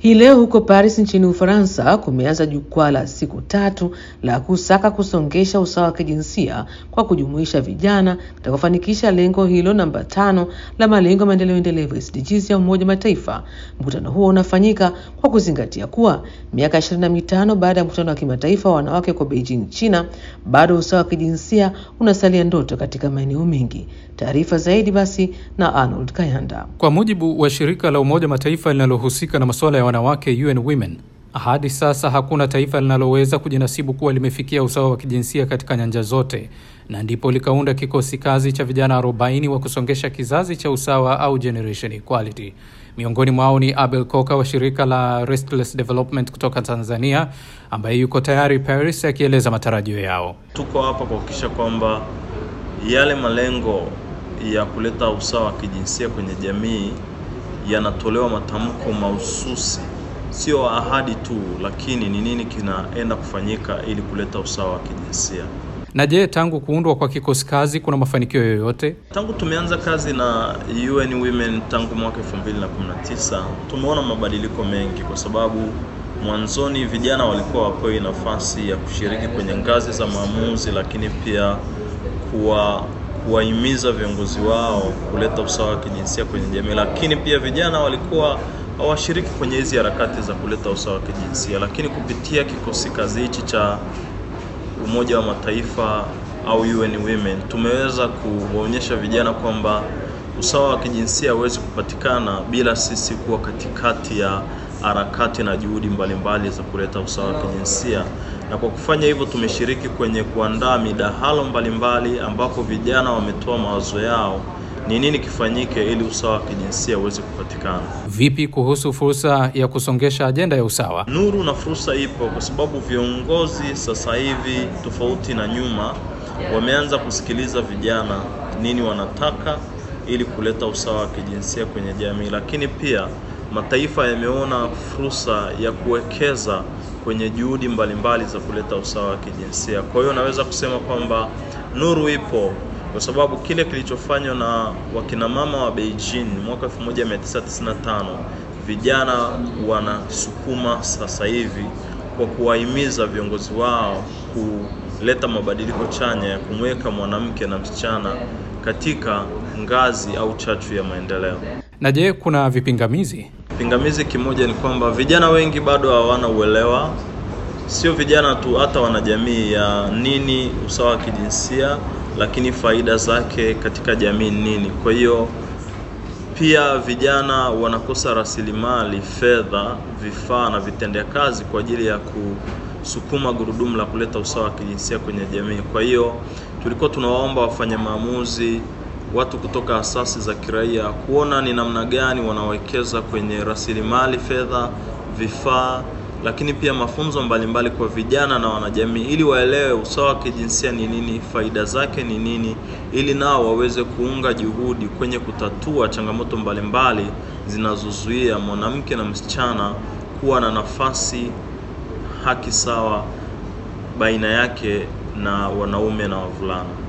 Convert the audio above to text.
Hii leo huko Paris nchini Ufaransa kumeanza jukwaa la siku tatu la kusaka kusongesha usawa wa kijinsia kwa kujumuisha vijana katika kufanikisha lengo hilo namba tano la malengo ya maendeleo endelevu SDGs ya Umoja Mataifa. Mkutano huo unafanyika kwa kuzingatia kuwa miaka ishirini na mitano baada ya mkutano wa kimataifa wa wanawake kwa Beijing, China, bado usawa wa kijinsia unasalia ndoto katika maeneo mengi. Taarifa zaidi basi na Arnold Kayanda. Kwa mujibu wa shirika la Umoja Mataifa linalohusika na masuala ya wanawake UN Women, hadi sasa hakuna taifa linaloweza kujinasibu kuwa limefikia usawa wa kijinsia katika nyanja zote, na ndipo likaunda kikosi kazi cha vijana 40 wa kusongesha kizazi cha usawa au generation equality. Miongoni mwao ni Abel Koka wa shirika la Restless Development kutoka Tanzania, ambaye yuko tayari Paris akieleza matarajio yao. Tuko hapa kuhakikisha kwamba yale malengo ya kuleta usawa wa kijinsia kwenye jamii yanatolewa matamko mahususi, sio ahadi tu, lakini ni nini kinaenda kufanyika ili kuleta usawa wa kijinsia. Na je, tangu kuundwa kwa kikosi kazi kuna mafanikio yoyote? Tangu tumeanza kazi na UN Women tangu mwaka 2019 tumeona mabadiliko mengi, kwa sababu mwanzoni vijana walikuwa wapewi nafasi ya kushiriki kwenye ngazi za maamuzi, lakini pia kuwa kuwahimiza viongozi wao kuleta usawa wa kijinsia kwenye jamii, lakini pia vijana walikuwa hawashiriki kwenye hizi harakati za kuleta usawa wa kijinsia. Lakini kupitia kikosi kazi hichi cha Umoja wa Mataifa au UN Women tumeweza kuwaonyesha vijana kwamba usawa wa kijinsia hauwezi kupatikana bila sisi kuwa katikati ya harakati na juhudi mbalimbali za kuleta usawa wa kijinsia na kwa kufanya hivyo tumeshiriki kwenye kuandaa midahalo mbalimbali ambapo vijana wametoa mawazo yao ni nini kifanyike ili usawa wa kijinsia uweze kupatikana. Vipi kuhusu fursa ya kusongesha ajenda ya usawa? Nuru na fursa ipo kwa sababu viongozi sasa hivi tofauti na nyuma wameanza kusikiliza vijana nini wanataka ili kuleta usawa wa kijinsia kwenye jamii, lakini pia mataifa yameona fursa ya kuwekeza kwenye juhudi mbalimbali za kuleta usawa wa kijinsia. Kwa hiyo naweza kusema kwamba nuru ipo kwa sababu kile kilichofanywa na wakinamama wa Beijing mwaka 1995 vijana wanasukuma sasa hivi kwa kuwahimiza viongozi wao kuleta mabadiliko chanya ya kumweka mwanamke na msichana katika ngazi au chachu ya maendeleo. Na je, kuna vipingamizi? Pingamizi kimoja ni kwamba vijana wengi bado hawana uelewa, sio vijana tu, hata wanajamii, ya nini usawa wa kijinsia, lakini faida zake katika jamii nini. Kwa hiyo pia vijana wanakosa rasilimali, fedha, vifaa na vitendea kazi kwa ajili ya kusukuma gurudumu la kuleta usawa wa kijinsia kwenye jamii. Kwa hiyo tulikuwa tunawaomba wafanye maamuzi watu kutoka asasi za kiraia kuona ni namna gani wanawekeza kwenye rasilimali fedha, vifaa, lakini pia mafunzo mbalimbali kwa vijana na wanajamii, ili waelewe usawa wa kijinsia ni nini, faida zake ni nini, ili nao waweze kuunga juhudi kwenye kutatua changamoto mbalimbali zinazozuia mwanamke na msichana kuwa na nafasi, haki sawa baina yake na wanaume na wavulana.